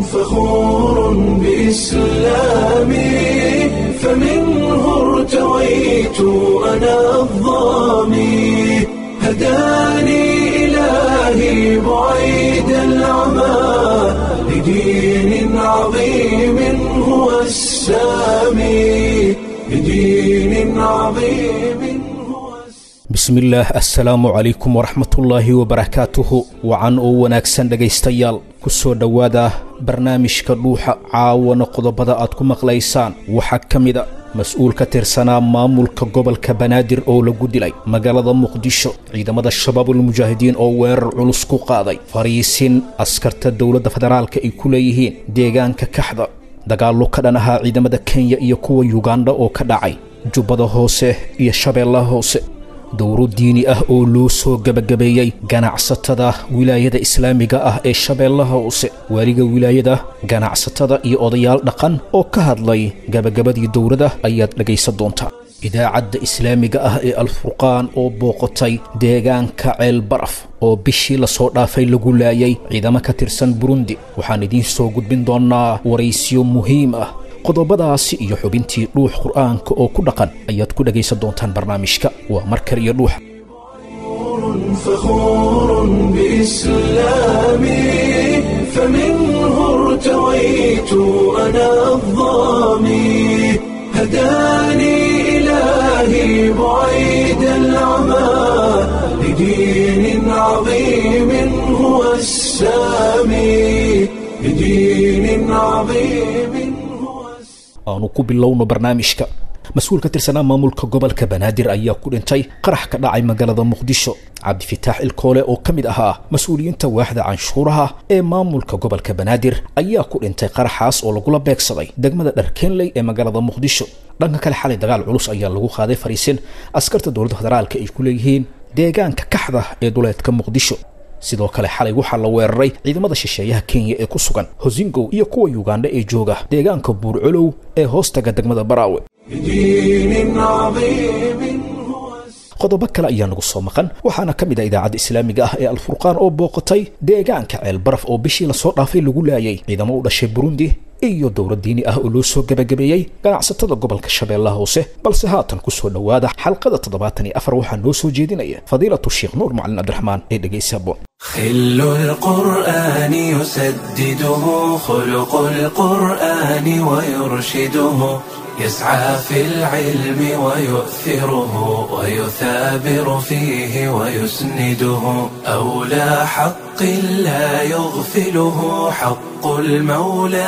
فخور بإسلامي فمنه ارتويت أنا الظامي هداني إلهي بعيد العمى لدين عظيم هو السامي لدين عظيم هو السامي bismillaah assalaamu calaykum waraxmatullaahi wabarakaatuhu wacan oo wanaagsan dhegaystayaal ku soo dhowaada barnaamijka dhuuxa caawana qodobada aad ku maqlaysaan waxaa ka mida mas-uul ka tirsanaa maamulka gobolka banaadir oo lagu dilay magaalada muqdisho ciidamada shabaabulmujaahidiin oo weerar culus ku qaaday fariisin askarta dowladda federaalka ay ku leeyihiin deegaanka kaxda dagaallo ka dhan ahaa ciidamada kenya iyo kuwa yugandha oo ka dhacay jubbada hoose iyo shabeellaha hoose dowro diini ah oo loo soo gebagabeeyey ganacsatada wilaayada islaamiga ah ee shabeellaha hoose waaliga wilaayada ganacsatada iyo odayaal dhaqan oo ka hadlay gebagabadii dowladda ayaad dhegaysan doontaa idaacadda islaamiga ah ee alfurqaan oo booqatay deegaanka ceel baraf oo bishii lasoo dhaafay lagu laayay ciidamo ka tirsan burundi waxaan idiin soo gudbin doonnaa waraysiyo muhiim ah qodobadaasi iyo xubintii dhuux qur'aanka oo ku dhaqan ayaad ku dhegaysan doontaan barnaamijka waa markar iyo dhuuxa فخور بإسلامي فمنه ارتويت أنا الظامي هداني إلهي بعيد العمى لدين عظيم هو السامي لدين عظيم هو السامي aanu ku bilowno barnaamijka mas-uul ka tirsanaa maamulka gobolka banaadir ayaa ku dhintay qarax ka dhacay magaalada muqdisho cabdifitaax ilkoole oo ka mid ahaa mas-uuliyiinta waaxda canshuuraha ee maamulka gobolka banaadir ayaa ku dhintay qaraxaas oo lagula beegsaday degmada dharkeenley ee magaalada muqdisho dhanka kale xalay dagaal culus ayaa lagu qaaday fariisin askarta dowladda federaalka ay ku leeyihiin deegaanka kaxda ee duleedka muqdisho sidoo kale xalay waxaa la weeraray ciidamada shisheeyaha kenya ee ku sugan hosingow iyo kuwa yugandha ee jooga deegaanka buurcolow ee hoostaga degmada baraawe بدين عظيم هو السامي qodobo kale ayaa nagu soo maqan waxaana ka mid ah idaacadda islaamiga ah ee alfurqaan oo booqatay deegaanka ceel baraf oo bishii lasoo dhaafay lagu laayay ciidamo u dhashay burundi iyo dowlad diini ah oo loo soo gebagabeeyey ganacsatada gobolka shabeellaha hoose balse haatan ku soo dhowaada xalqada toddobaatan iyo afar waxaa noo soo jeedinaya fadiilatu sheekh nuur macalin cabdiraxmaan ee dhegaysaabo خل القرآن يسدده خلق القرآن ويرشده يسعى في العلم ويؤثره ويثابر فيه ويسنده أولى حق لا يغفله حق المولى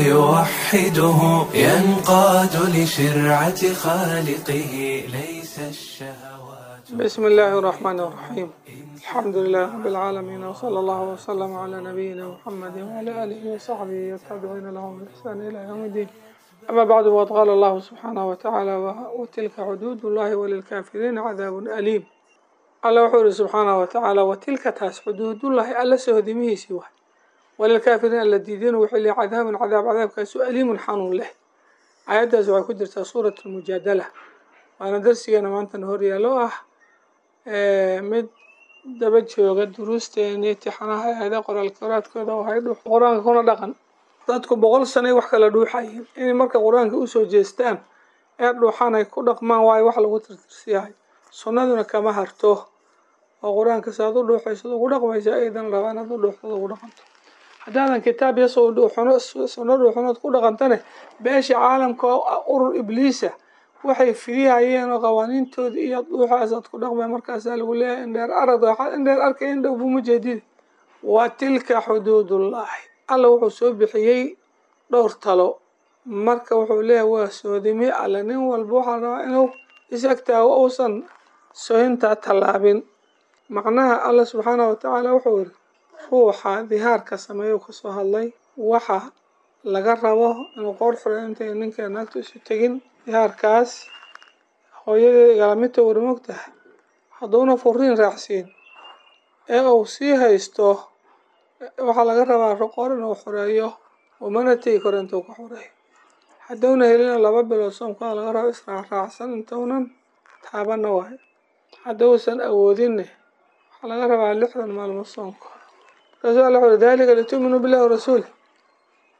فيوحده ينقاد لشرعة خالقه ليس الشهوات بسم الله الرحمن الرحيم الحمد لله رب العالمين وصلى الله وسلم على نبينا محمد وعلى آله وصحبه والتابعين لهم بإحسان إلى يوم الدين أما بعد وقد قال الله سبحانه وتعالى و- وتلك حدود الله وللكافرين عذاب أليم الله وحوله سبحانه وتعالى وتلك تاس حدود الله ألا سهدمه سواه وللكافرين الذين وحلي عذاب عذاب عذاب كاسو أليم حنون له آيات waxay ku jirtaa suurat almujaadala waana darsigeena maanta hor yaalo ah ee mid daba jooga duruusteena imtixaanaha aada qoraalka qoraadkooda waxay dhuux qur-aanka kuna dhaqan dadku boqol sanay wax kala dhuuxayeen inay marka qur-aanka usoo jeestaan ee dhuuxaan ay ku dhaqmaan waayo wax lagu tirtirsiyahay sunnaduna kama harto oo qur-aanka saad u dhuuxaysad ugu dhaqmaysa aydan rabaan inaad u dhuuxdad ugu dhaqanto haddaadan kitaab yasoo dhuuxano sunno dhuuxanood ku dhaqantane beesha caalamka oo urur ibliisa waxay fidiyayeen oo qawaaniintooda iyo dhuuxaasaad ku dhaqmay markaasaa lagu leeyahay indheer arag waxaad indheer arkay in dhow buma jeedid wa tilka xuduudullaahi alla wuxuu soo bixiyey dhowr talo marka wuxuu leeyahay waa soodimi alle nin walba waxaa rabaa inuu isagtaago uusan sohintaa tallaabin macnaha alla subxaanahu watacaala wuxuu yiri ruuxa dihaarka sameeyuu kasoo hadlay waxa laga rabo inuu qoor xuro intay ninka naagtu isu tegin dihaarkaas hooyadii igalamidta wari mogtahay hadduuna furiin raacsiin ee uu sii haysto waxaa laga rabaa qoor inuu xoreeyo umana tegi karo intuu ka xoreeyo hadduuna helina laba bilood soomkaa laga rabo israacraacsan intuunan taabana waayo hadduusan awoodinne waxaa laga rabaa lixdan maalmood soonka markaasu alla wuxuu dalika lituuminuu billahi warasuuli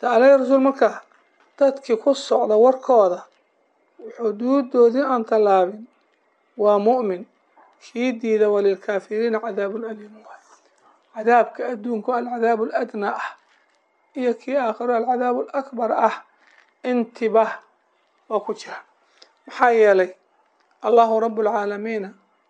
de aleh rasuul markaa dadkii ku socda warkooda xuduudoodii aan tallaabin waa mu'min kii diida walilkaafiriina cadaabun aliim waay cadaabka adduunku alcadaabu aladnaa ah iyo kii aakhiro alcadaabu alakbar ah intiba waa ku jira maxaa yeelay allahu rabbulcaalamiina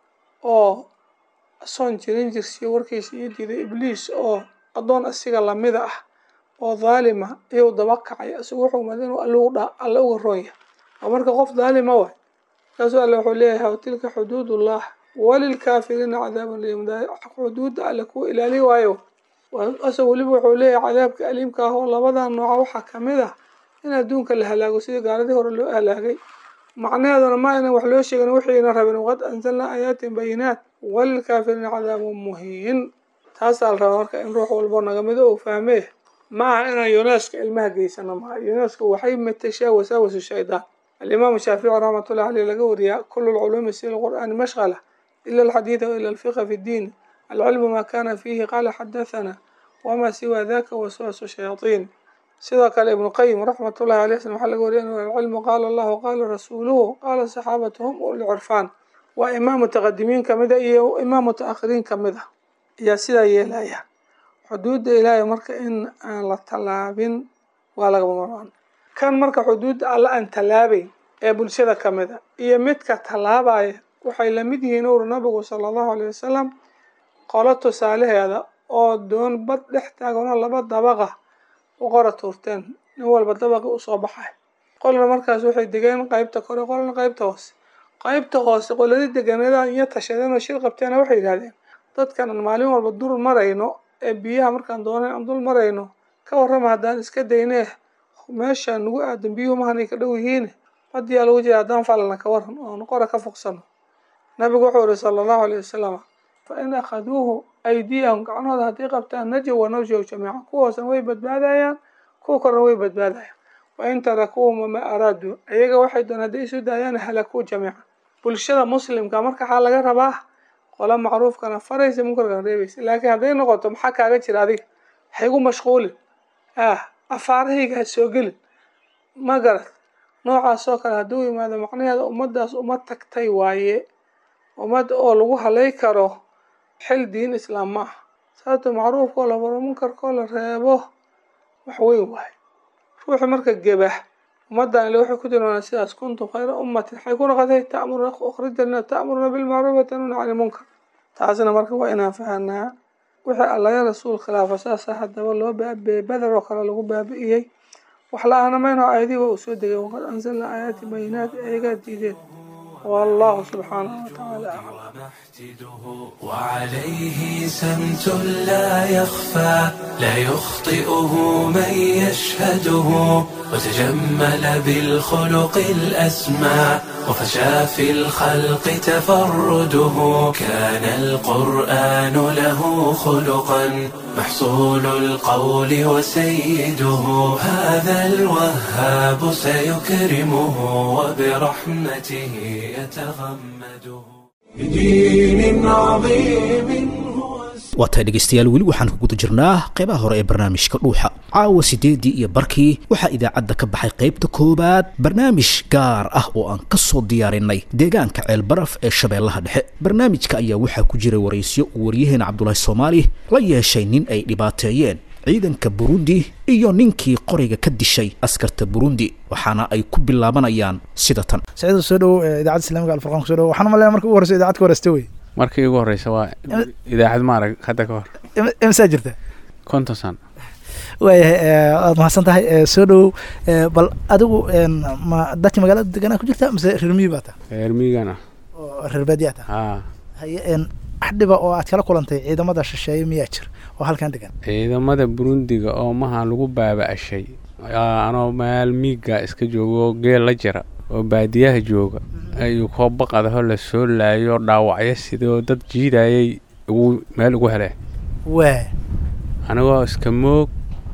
oo asoon jirin jirsiyo warkiisa iyo diiday ibliis oo addoon asiga lamida ah oo dhaalima iyou daba kacay isagu wuxuu umada inuu alluudha alle uga roon yahay waa marka qof dhaalima waay markaasuu alle wuxuu leeyahay watilka xuduudullah walilkaafiriina cadaabun aliim xuduudda alle kuwa ilaali waayo asag weliba wuxuu leeyahay cadaabka aliimka ah oo labadan nooca waxaa kamid ah in adduunka la halaago sidii gaaladii hore loo halaagay macnaheeduna ma aynan wax loo sheegin wixiina rabin waqad anzalnaa aayaatin bayinaat walilkaafiriina cadaabun muhiin taasaa la rabaa marka in ruux walbo nagamido uu fahmee ma aha inaan yuneska ilmaha geysano maaha yuneska waxay matashaa wasaawasu shaydaan alimaamu shaafici raxmatullahi aleyh laga wariyaa kulu lculuumi si lqur'aani mashqala ila alxadiida waila alfiqa fi ddiin alcilmu maa kana fiihi qaala xadathana wamaa siwa daka waswasu shayaaiin sidoo kale ibnu qayim raxmatullahi aleyh slam waxaa laga wariya inu alcilmu qaala allahu qaala rasuuluhu qaala saxaabatuhum ulcurfaan waa imaam mutaqadimiin kamida iyo imaam mutaakhiriin kamid a ayaa sidaa yeelaya xuduudda ilaahay marka in aan la tallaabin waa lagama marmaan kan marka xuduudda alla aan tallaabayn ee bulshada kamid a iyo midka tallaabaya waxay lamid yihiin owri nabigu sala allahu aleyh wasalam qolo tusaalaheeda oo doon bad dhex taaganoo laba dabaqa u qora tuurteen nin walba dabaqi usoo baxay qolna markaas waxay degeen qeybta kore qolna qeybta hoose qeybta hoose qoladii deganeeda iyo tashadeen oo shir qabteena waxay yidhahdeen dadkan aan maalin walba dul marayno ee biyaha markaan doonay aan dul marayno ka warrama haddaan iska daynee meesha nagu aadan biyuhu mahanay ka dhow yihiin badiyaa lagu jira haddaan falana ka waran oon qora ka fogsano nabigu wuxuu yihi sala allahu aleyh wasalam fa in akhaduuhu aydiyahum gacnahooda hadday qabtaan najow wa nawjow jamiica kuwaasna way badbaadayaan kuwa korna way badbaadayaan wa in tarakuuhum wamaa araaduu iyaga waxay doon hadday isu daayaan halakuu jamiica bulshada muslimka marka waxaa laga rabaa qola macruufkana faraysa munkarkana reebaysa laakiin hadday noqoto maxaa kaaga jira adiga haygu mashquulin ah afaarahayga ha soo gelin ma garad noocaas oo kale hadduu yimaado macnaheeda ummaddaas uma tagtay waaye ummad oo lagu halay karo xil diin islaam ma ah sababto macruufkoo la baro munkarkoo la reebo wax weyn waaye ruuxi marka gebax ummaddan ile waxay ku tilmaanaa sidaas kuntum khayra ummatin waxay ku noqotay ta'muruna ukhrijana ta'muruna bilmacruuf wa tanuna cani lmunkar taasna marka waa inaan fahanaa wixii allaga rasuul khilaafa saasa haddaba loo baabi'ey beder oo kale lagu baabi'iyey wax la-aana mayno aayadii waa uu soo degay waqad anzalna aayaati bayinaati ayagaa diideen والله سبحانه وتعالى أعلم محتده وعليه سمت لا يخفى لا يخطئه من يشهده وتجمل بالخلق الأسمى وفشى في الخلق تفرده كان القرآن له خلقا محصول القول وسيده هذا الوهاب سيكرمه وبرحمته يتغمده بدين عظيم هو waa tahay dhegaystayaal weli waxaan ku guda jirnaa qeybaha hore ee barnaamijka dhuuxa caawa sideedii iyo barkii waxaa idaacadda ka baxay qaybta koowaad barnaamij gaar ah oo aan ka soo diyaarinay deegaanka ceelbaraf ee shabeellaha dhexe barnaamijka ayaa waxaa ku jiray waraysyo uu waryaheena cabdulaahi soomaali la yeeshay nin ay dhibaateeyeen ciidanka burundi iyo ninkii qoriga ka dishay askarta burundi waxaana ay ku bilaabanayaan sida tan saciid soo dhow idaacadda islaamiga alfurqaan ku soo dhow waxaan umaleeyaa marka ugu horeysa idaacad ka horeysta wey markii ugu horeysa waa idaacad maarag hadda ka hor imsaa jirta konton sano waayahay waad mahadsan tahay soo dhow bal adigu ma dadka magaalada deganaa ku jirta mise reer miyi baa ta reer miyigan ah oo reer baadiyaa ta haa haye wax dhiba oo aad kala kulantay ciidamada shisheeye miyaa jir oo halkan degan ciidamada burundiga oo maha lagu baaba-ashay anoo meel miiga iska joogo oo geel la jira oo baadiyaha jooga ayuu kooba qadaho la soo laayo dhaawacyo sidoo dad jiidayay ugu meel ugu heleen waa anigoo iska moog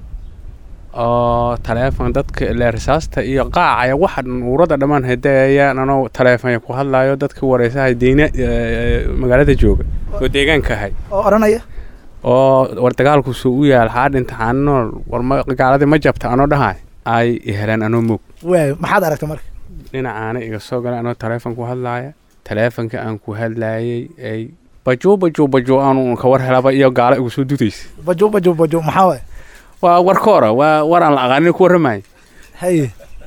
oo taleefon dadka ile risaasta iyo qaacaya waxa uurada dhammaan hadayayaan anoo taleefonya ku hadlayo dadka wareysahay deyna magaalada jooga oo deegaanka ahay oo odhanaya oo war dagaalku suu u yaal xaa dhintaxaaninool war ma gaaladii ma jabta anoo dhahay ay iheleen anoo moog waayo maxaad aragtay marka dhinacaana iga soo galay anoo taleefon ku hadlaaya taleefonka aan ku hadlaayay ay bajuu bajuu bajuu aanu ka war helaba iyo gaala igu soo dudaysa bajo bajo bajo maxaa waay waa warkoora waa war aan la aqaanin ku warramaya haye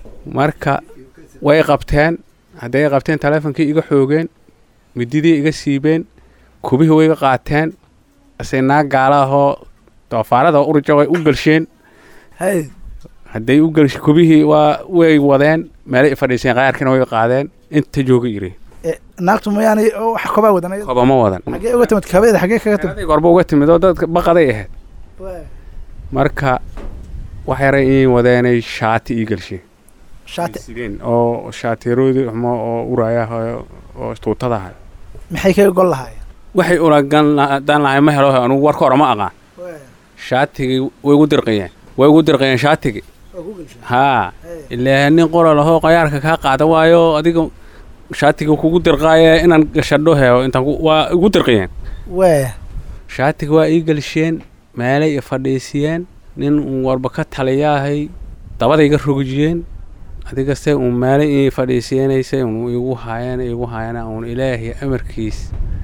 marka way qabteen hadday qabteen taleefonkii iga xoogeen mididii iga siibeen kubihii way iga qaateen asinaa gaala ahoo doofaarada urja way u gelsheen haye hadday u gelsh kubihii waa way wadeen meelay i fadhiiseen qayaarkiina way qaadeen inta jooga iri Eh, naagtu mayaanay wax kobaa wadan ayada? kobama wadan xagee uga timid kabeeda xagee kaga timid aday gorba uga timid oo dadka baqaday ahayd Waayo. marka wax yaray ii wadeenay shaati ii gelsheen shaati sideen oo shaatiroodi xumo oo uraya oo tuutada ahay maxay kaga gol lahaayeen waxay ulagan daan lahay ma helo anugu warka hore ma aqaan Waayo. shaatigii way igu dirqiyeen way igu dirqiyeen shaatigii Waa ku gelshay. haa Haye. ilaa nin qora lahoo qayaarka kaa qaada waayo adiga shaatiga kugu dirqaaye inaan gashadho heo intaan ku- waa igu dirqiyeen Waayo. shaatiga waa ii gelsheen meelay i fadhiisiyeen nin uun warba ka taliyaahay dabada iga rogijiyeen adigaste uun meelay ii fadhiisiyeenaysay uun igu haayeen igu haayeen uun ilaahay amarkiis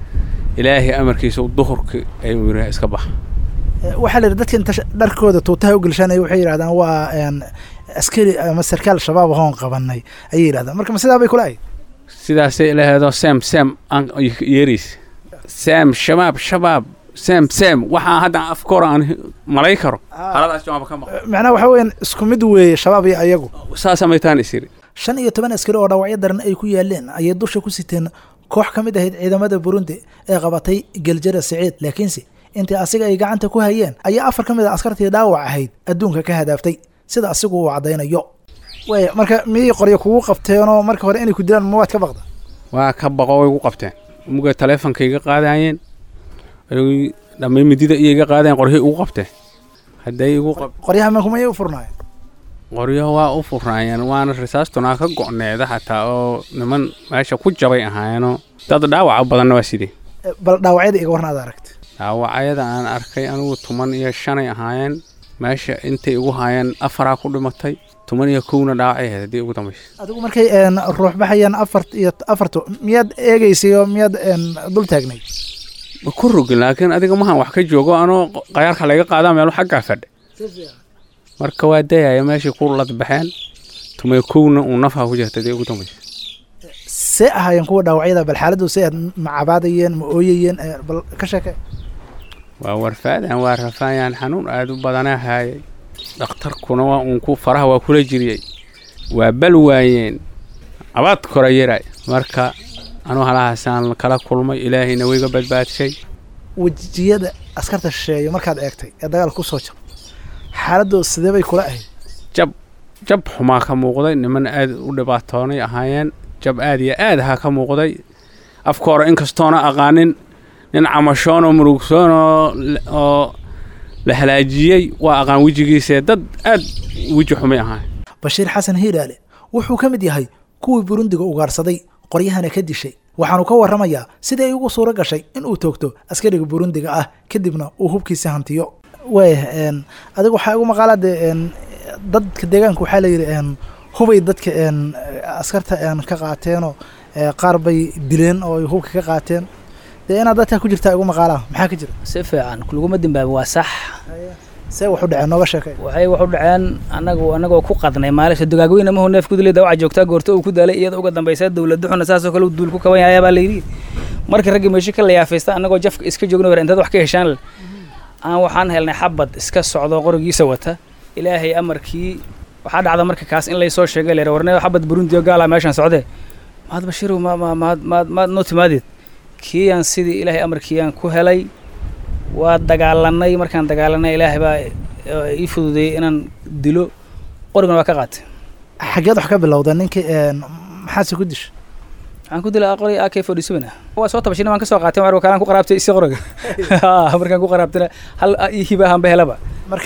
ilaahay amarkiisa duhurki ay uu yidhaha iska bax Eh, waxaa la yidhi dadka inta sh- dharkooda tuutaha u gelshanaya waxay yidhahdaan waa een, askari ama sarkaal shabaab ahoon qabanay ayay yidhahdaan marka ma sidaa bay kula ahayd sidaasay ilaheedoo sem sem aan yeeriis sem shabaab shabaab sem sem waxaa hadda afkoora aan malay karo haladaas jawaaba ka maqan macnaha waxaa weeyaan isku mid weeye shabaab iyo ayagu saasa maytaan isiri shan iyo toban askari oo dhaawacyo daran ay ku yaaleen ayay dusha ku siteen koox ka mid ahayd ciidamada burundi ee qabatay geljara siciid laakiinse intii asiga ay gacanta ku hayeen ayaa afar ka mid a askartii dhaawac ahayd adduunka ka hadaaftay sida asigu uu caddaynayo waaya marka miyay qoryo kugu qabteenoo marka hore inay ku dilaan ma waad ka baqda waa ka baqo way igu qabteen muga taleefonka iga qaadayeen ay dhammay midida iyo iga qaadayeen qoryo igu qabteen hadday igu qab qoryaha mankumayay u furnaayeen qoryo waa u furaayeen waana risaastunaa ka go'needa xataa oo niman meesha ku jabay ahaayeenoo dad dhaawaca badanna waa sidee Eh, bal dhaawacyada iga warna aad aragta dhaawacyada aan arkay anigu tuman iyo shanay ahaayeen meesha intay igu haayeen afaraa ku dhimatay tuman iyo kowna dhaawacay ahayd haddii ugu dambaysa adigu markay een, ruux baxayaan afar iyo afartu miyaad eegaysay oo miyaad een, dul taagnay ma ku rogin laakiin adiga mahan wax ka joogo anoo qayaarka layga qaadaa meelu xaggaa fadhe marka waa dayaya meeshii ku ladbaxeen tumay kowna uu nafha ku jirta haddii ugu dambaysa see ahaayeen kuwa dhaawacyada bal xaaladdu see aad ma cabaadayeen ma ooyayeen eh, bal ka sheeke waa warfaadaan waa rafaayaan xanuun aad u badanaa haayay dhakhtarkuna waa uun ku faraha waa kula jiriyey waa bal waayeen abaad kora yaray marka anuu halahaasaan kala kulmay ilaahayna wayga badbaadshay wejiyada askarta shisheeye markaad eegtay ee dagaal ku soo jab xaaladdu sidee bay kula ahayd jab jab xumaa ka muuqday niman aad u dhibaatoonay ahaayeen jab aad iyo aad ahaa ka muuqday afka hore inkastoona aqaanin nin camashoon oo murugsoon oo l- oo la halaajiyey waa aqaan wejigiisee dad aad weji xumay ahaay bashiir xasan hiiraale wuxuu ka mid yahay kuwii burundiga ugaarsaday qoryahana ka dishay waxaanu ka warramayaa sidii ay ugu suuro gashay in uu toogto askariga burundiga ah kadibna uu hubkiisa hantiyo waaya een, adiga waxaa igu maqaalaa dee een, dadka deegaanka waxaa layidhi een, hubay dadka een, askarta een, ka qaateenoo ee, qaar bay dileen oo ay hubka ka qaateen dee inaad dadka ku jirtaa igu maqaalaa maxaa ka jira si fiican laguma dimbaabin waa sax see wax u dhaceen nooga sheekay waxay wax u dhaceen anagu anagoo ku qadnay maalisha dugaagweyne mahu neef kudulay dawaca joogtaa goorto uu ku daalay iyada uga dambaysa dowlad duxuna saasoo kale uu duul ku kaban yahay baa layidhi markii raggii meesho ka layaafaysta anagoo jafka iska joogna war intaad wax ka heshaan leh aan waxaan helnay xabad iska socdo qorigiisa wata ilaahay amarkii waxaa dhacda marka kaas in laysoo sheegay leer warneedo xabad burundi oo gaala meeshaan socdee maad bashiirow ma ma maad maad maad noo timaadeed kiiyaan sidii ilaahay amarkiiyaan ku helay waa dagaalanay markaan dagaalanay ilaahay baa eh, ii fududeeyey inaan dilo qorigana waa ka qaatay xageed wax ka bilowda ninkii een, maxaase ku disha waxaan ku dilay qori ak forty seven ah waa soo tabashina waan ka soo qaatay mar kaalaan ku qaraabtay isi qoriga Ha, markaan ku qaraabtana hal ii hiba ahaan ba helaba marka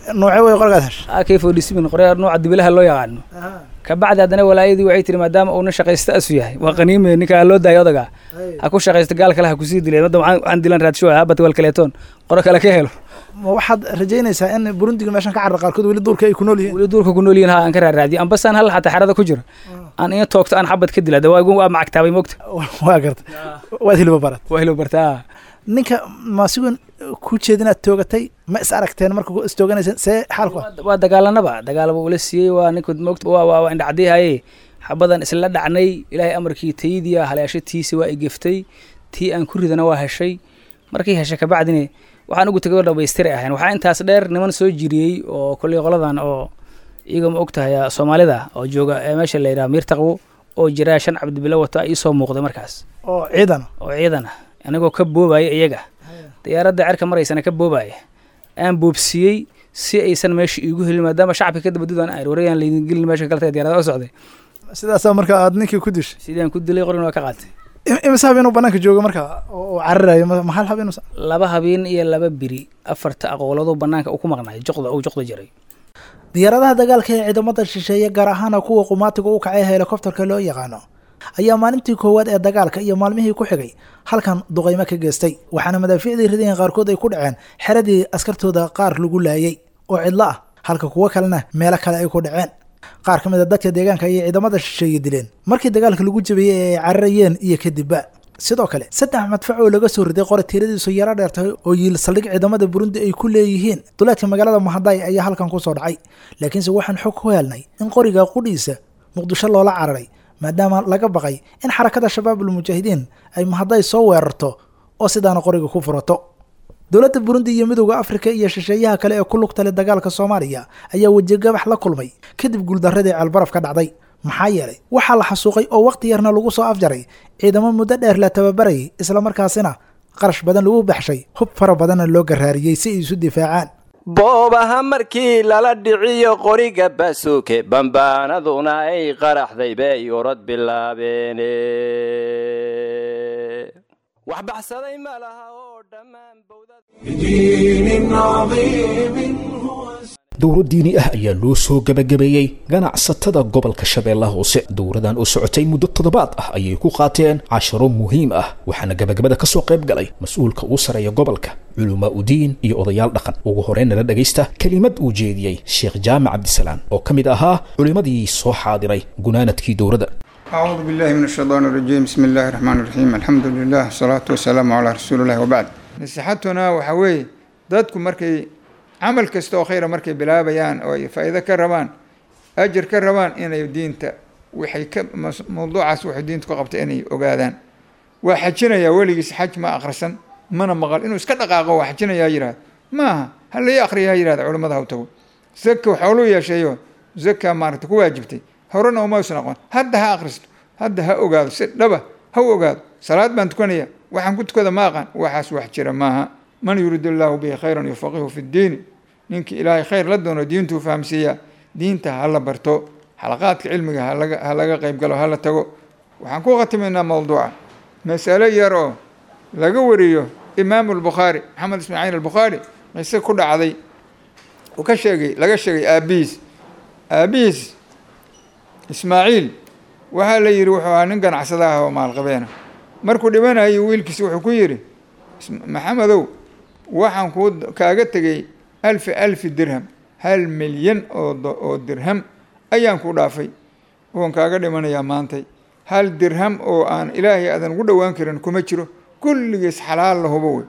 noocee way qorigaad heshay ak forty seven qorya nooca dibilaha loo yaqaano kabacdi haddana walaayadii waxay tiri maadaama uuna shaqaysta asu yahay waa qaniime ninka ha loo daayo odaga ha ku shaqaysta gaal kale ha kusii dileen hadda waxaan waxaan dilan raadsho habata wal kaleetoon qoro kale ka helo ma waxaad rajaynaysaa in burundiga meeshan ka carra qaarkood weli duurka ay ku nool yihiin weli duurka ku nool yihiin ha aan ka raaraadiyo ambasaan hal xataa xerada ku jira aan ina toogto aan xabad ka dila de waa waa macagtaabay mogta waa garta waad hilba barat waa hilo bartaa ninka maasigon ku jeedinaad toogatay ma is aragteen marka is tooganaysa see xaalku ah waa dagaalanaba dagaalaba ula siiyey waa ninka mogta waa waa waa indhacdiihaye xabadan isla dhacnay ilaahay amarkii taydiya haleeshatiisi waa igeftay tii aan ku ridana waa heshay markii heshay kabacdine waxaan ugu tegay oo dhamaystiri ahayn waxaa intaas dheer niman soo jiriyey oo kolley qoladan oo iyaga ma og tahay soomaalida oo jooga ee meesha la yidhaha miirtaqwo oo jiraa shan cabdibilo wata ii soo muuqday markaas oo ciidan oo ciidan ah anigoo ka boobaya iyaga diyaaradda cerka maraysana ka boobaya aan boobsiiyey si aysan meesha iigu helin maadaama shacabka ka dabadudaan ayr wareegaan laydin gelin meesha kaleta diyaarada u socday sidaasaa marka aad ninkii ku dishay sidaan ku dilay qorin waa ka qaatay Im- imise hab inuu banaanka joogo marka oo oo cararayo ma ma hal hab inuu laba habeen iyo laba biri afarta aqoolado banaanka uu ku maqnaay joqda uu joqda jiray diyaaradaha dagaalka ee ciidamada shisheeye gaar ahaana kuwa qumaatiga u kacay helikobterka loo yaqaano ayaa maalintii koowaad ee dagaalka iyo maalmihii ku xigay halkan duqaymo ka geystay waxaana madaafiicdii ridayan qaarkood ay ku dhaceen xeradii askartooda qaar lagu laayay oo cidlo ah halka kuwo kalena meelo kale ay ku dhaceen qaar ka mid a dadka deegaanka ayay ciidamada shisheeye dileen markii dagaalka lagu jabiyey ee ay cararayeen iyo kadibba sidoo kale saddex madfac oo laga soo riday qore tiradiisu yaro dheer tahay oo yiil saldhig ciidamada burundi ay ku leeyihiin duleedka magaalada mahaday ayaa halkan kusoo dhacay laakiinse waxaan xog ku helnay in qoriga qudhiisa muqdisho loola cararay maadaama laga baqay in xarakada shabaabul mujaahidiin ay mahaday soo weerarto oo sidaana qoriga ku furato dowladda burundi iyo midowda afrika iyo shisheeyaha kale ee ku lugta leh dagaalka soomaaliya ayaa wejigabax la kulmay kadib guuldaradii ceelbaraf ka dhacday maxaa yeelay waxaa la xasuuqay oo waqti yarna lagu soo afjaray ciidamo muddo dheer la tababarayay islamarkaasina qarash badan lagu baxshay hub fara badanna loo garaariyey si ay isu difaacaan boobaha markii lala dhiciyo qoriga baasuuke bambaanaduna ay qaraxday bay orod bilaabeene wax baxsaday ma laha oo dhammaan bowdad بدين عظيم هو dowro diini ah ayaa loo soo gebagabeeyey ganacsatada gobolka shabeellaha hoose dowradan oo socotay muddo toddobaad ah ayay ku qaateen casharo muhiim ah waxaana gebagabada ka soo qayb galay mas-uulka uu sareeya gobolka culumaa udiin iyo odayaal dhaqan ugu horreyn nala dhegaysta kelimad uu jeediyey sheekh jaamac cabdisalaan oo ka mid ahaa culimmadii soo xaadiray gunaanadkii dowradda أعوذ بالله من الشيطان الرجيم بسم الله الرحمن الرحيم الحمد لله والصلاة والسلام على رسول الله وبعد نصيحتنا waxaa weeye dadku markay camal kasta oo khayra markay bilaabayaan oo ay faa'iido ka rabaan ajir ka rabaan inay diinta waxay ka mas- mawduucaas waxay diinta ku qabtay inay ogaadaan waa xajinayaa weligiis xaj ma akhrisan mana maqal inuu iska dhaqaaqo waa xajinayaa yidhahda maaha ha lai akhriya ha yidhahda culimmada ha u tago zaka xooluu yeesheeyo zaka maaragta ku waajibtay horena uma usan aqoon hadda ha akhristo hadda ha ogaado si dhaba ha u ogaado salaad baan tukanaya waxaan ku tukada ma aqaan waxaas wax jira maaha man yuriid illaahu bihi khayran yufaqihu fi ddiini ninkii ilaahay khayr la doono diintuu fahamsiiyaa diinta ha la barto xalaqaadka cilmiga ha laga ha laga qayb galo ha la tago waxaan ku khatimaynaa mawduuca masalo yar oo laga wariyo imaamu albukhaari maxamed ismaaciil albukhaari qise ku dhacday uu ka sheegay laga sheegay aabihiis aabihiis ismaaciil waxaa la yidhi wuxuu ahaa nin ganacsada ah oo maalqabeena markuu dhimanayo wiilkiisi wuxuu ku yidhi "Is- maxamedow waxaan kuu kaaga tegey alfi alfi dirham hal milyan oo do- oo dirham ayaan ku dhaafay oon kaaga dhimanayaa maantay hal dirham oo aan ilaahay aadan ugu dhowaan karin kuma jiro kulligiis xalaal la hubo wey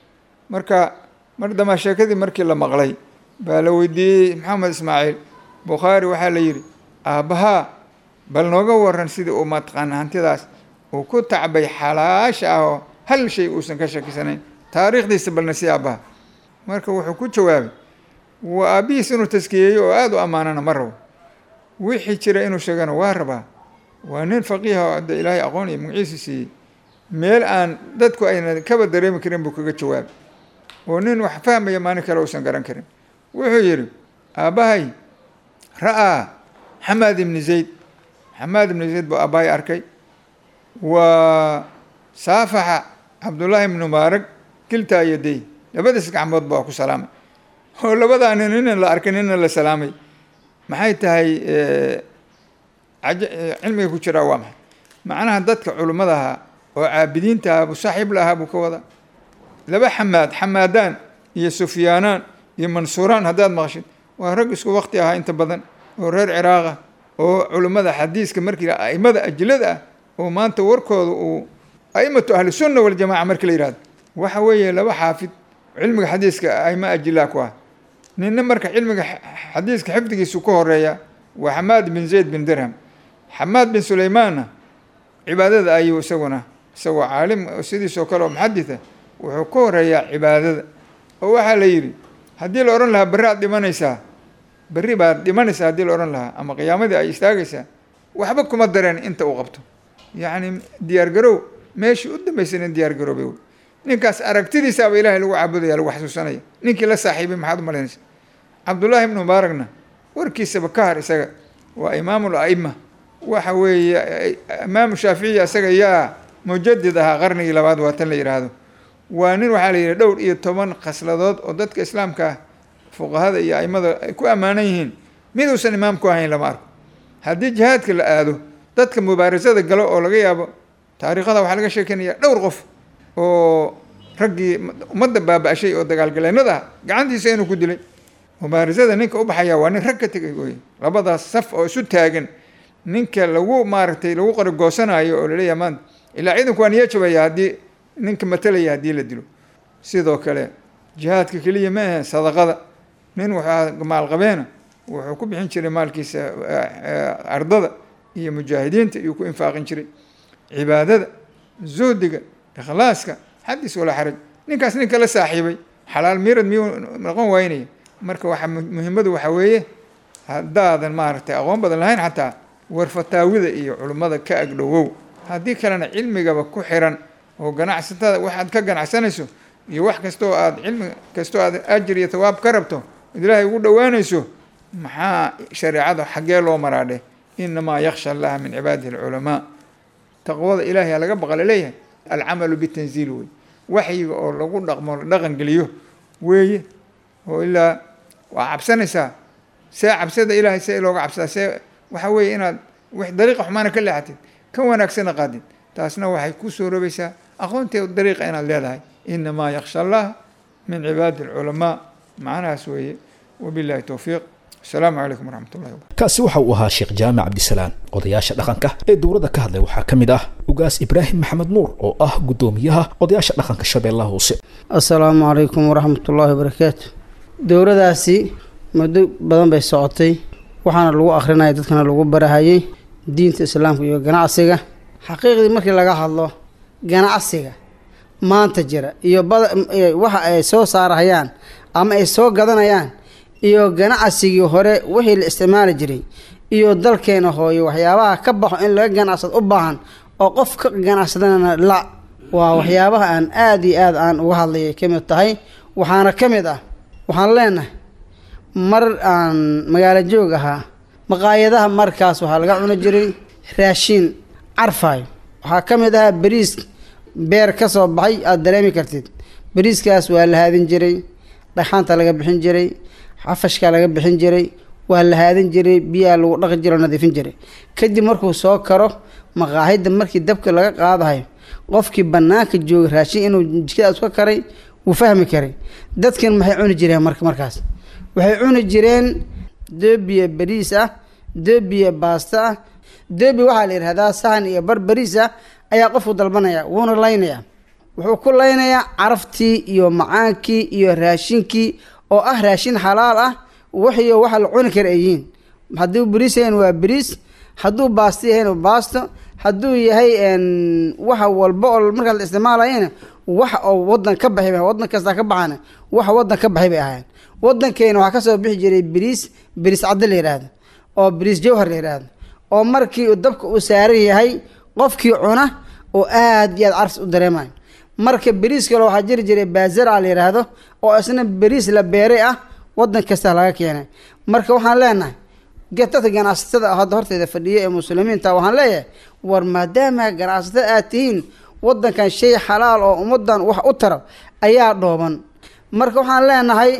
marka mar damaa sheekadii markii la maqlay baa la weydiiyey maxamed ismaaciil bukhaari waxaa la yidhi aabbahaa bal nooga waran sidii uu mataqaana hantidaas uu ku tacbay xalaasha ah oo hal shay uusan ka shakisanayn taariikhdiisa balna si aabbaha marka wuxuu ku jawaabay waa aabbihiis inuu taskiyeeyo oo aada u ammaanana ma rabo wixii jira inuu sheegana waa rabaa waa nin faqiiha oo hadda ilaahay aqoon iyo magaciisa siiyey meel aan dadku ayna kaba dareemi karin buu kaga jawaabay oo nin wax fahmaya maalin kale uusan garan karin wuxuu yidhi aabbahay ra'aa xamaad ibni zayd xamaad ibni zayd buu aabbahay arkay waa saafaxa cabdullaahi ibnu mubaarag kiltaa yaday labadiis gacmood baa ku salaamay oo labadaa nin ina la arkay nina la salaamay maxay tahay cilmiga ku jiraa waa maxay macnaha dadka culimmada ahaa oo caabidiinta ahaa buu saaxiib la ahaa buu ka wadaa laba xamaad xamaadaan iyo sufyaanaan iyo mansuuraan haddaad maqashid waa rag isku wakti ahaa inta badan oo reer ciraaqa oo culimmada xadiiska markii aimada ajilada ah oo maanta warkooda uu aimatu ahlisunna waljamaca markii la yihahdo waxa weeye laba xaafid cilmiga xadiiska aima ajilaa ku ah ninna marka cilmiga xadiiska xifdigiisu ka horeeya waa xamaad bin zayd bin dirham xamaad bin sulaymaanna cibaadada ayuu isaguna isagoo caalim sidiisoo kale oo muxaditha wuxuu ka horeeyaa cibaadada oo waxaa la yidhi haddii la odhan lahaa berri aad dhimanaysaa berri baad dhimanaysaa haddii la odhan lahaa ama qiyaamadii ay istaagaysaa waxba kuma dareen inta uu qabto yacni diyaargarow meeshii u dambaysana diyaargaroobay wey ninkaas aragtidiisaaba ilahay lagu caabudaya lagu xasuusanaya ninkii la saaxiibay maxaad u malaynaysa cabdullaahi ibnu mubaaragna warkiisaba ka har isaga waa imaamul a'ima waxa weeye imaamu shaaficiya isaga yaa mujadid ahaa qarnigii labaad waa tan la yidhaahdo waa nin waxaa la yidhi dhowr iyo toban khasladood oo dadka islaamka ah fuqahada iyo aimada ay ku ammaanan yihiin mid uusan imaam ku ahayn lama arko haddii jihaadka la aado dadka mubaarasada galo oo laga yaabo taariikhada waxaa laga sheekeynaya dhowr qof oo raggii ummadda baaba-ashay oo dagaalgaleennada ah gacantiisa inuu ku dilay mubaarasada ninka u baxaya waa nin rag ka tegay wey labadaas saf oo isu taagan ninka lagu maaragtay lagu qarigoosanaayo oo laleeyahay maanta ilaa ciidanku waa niyo jabaya haddii ninka matalaya haddii la dilo sidoo kale jihaadka keliya ma ahe sadaqada nin wuxuu maalqabeena wuxuu ku bixin jiray maalkiisa ardada iyo mujaahidiinta iyuu ku infaaqin jiray cibaadada zuhdiga ikhlaaska xadis walaa xaraj ninkaas ninka la saaxiibay xalaal miirad miyuu noqon waynaya marka waxa muhimmadu waxaa weeye haddaadan maaragtay aqoon badan lahayn xataa warfataawida iyo culummada ka agdhowow haddii kalena cilmigaba ku xiran oo ganacsatada waxaad ka ganacsanayso iyo wax kastoo aad cilmi kastoo aad ajir iyo tawaab ka rabto od ilaahay ugu dhowaanayso maxaa shareecada xaggee loo maraadhe inamaa yaksha allaha min cibaadihi alculamaa taqwada ilaahay laga baqa laleeyahay alcamalu bitanziil wey waxyiga oo lagu dhaqmo la dhaqan geliyo weeye oo ilaa waa cabsanaysaa see cabsada ilaahay see looga cabsadaa see waxaa weeye inaad w dariiqa xumaana ka leexatid ka wanaagsana qaadid taasna waxay ku suuroobaysaa aqoonteed dariiqa inaad leedahay inamaa yaksha allaha min cibaadi alculamaa macnahaas weeye wabillahi towfiiq asalaamu calaykum waraxmat ullahi wabarakatu kaasi waxa uu ahaa sheekh jaamac cabdisalaan odayaasha dhaqanka ee dowladda ka hadlay waxaa ka mid ah ugaas ibraahim maxamed nuur oo ah guddoomiyaha odayaasha dhaqanka shabeellaha hoose assalaamu calaykum waraxmatullaahi wabarakaatu dowladaasi muddo badan bay socotay waxaana lagu akhrinaya dadkana lagu barahayay diinta islaamka iyo ganacsiga xaqiiqdii markii laga hadlo ganacsiga maanta jira iyo waxa ay soo saarahayaan ama ay soo gadanayaan iyo ganacsigii hore wixii la isticmaali jiray iyo dalkeena hooyo waxyaabaha ka baxo in laga ganacsado u baahan oo qof ka ganacsadana la waa waxyaabaha aan aada iyo aad aan uga hadlayay ka mid tahay waxaana ka mid ah waxaan leenahay mar aan magaalo joog ahaa maqaayadaha markaas waxaa laga cuni jiray raashiin carfaayo waxaa ka mid ahaa bariis beer ka soo baxay aada dareemi kartid bariiskaas waa la haadin jiray dhagxaanta laga bixin jiray xafashka laga bixin jiray waa la haadin jiray biyaa lagu dhaqi jiro nadiifin jiray kadib markuu soo karo maqaahida markii dabka laga qaadahayo qofkii banaanka jooga raashin inuu jikadaas ka karay wuu fahmi karay dadkan maxay cuni jireen marka markaas waxay cuni jireen doobiya bariis ah doobiya baasta ah doobi waxaa la yidhahdaa sahan iyo bar bariis ah ayaa qofku dalbanaya wuuna laynayaa wuxuu ku laynayaa caraftii iyo macaankii iyo raashinkii oo ah raashin xalaal ah waxiyo waxa la cuni kara ayihiin hadduu bariis yahayn waa bariis hadduu baasto yahayn waa baasto hadduu yahay waxa walba oo markaas la isticmaalayana wax oo wadan ka baxay wadan kasta ka baxana waxa wadan ka baxay bay ahaayeen wadankeena waxaa kasoo bixi jiray bariis bariis cadde la yidhaahdo oo bariis jawhar la yidhaahdo oo markii uu dabka uu saaran yahay qofkii cuna oo aada iyo aad carfs u dareemayo marka bariis kale waxaa jiri jiray baazara la yidhaahdo oo isna bariis la beeray ah wadan kasta laga keenay marka waxaan leenahay dadka ganacsatada hadda horteeda fadhiya ee muslimiinta waxaan leeyahay war maadaama ganacsatada aad tihiin wadankan shay xalaal oo ummadan wax u tara ayaa dhooban marka waxaan leenahay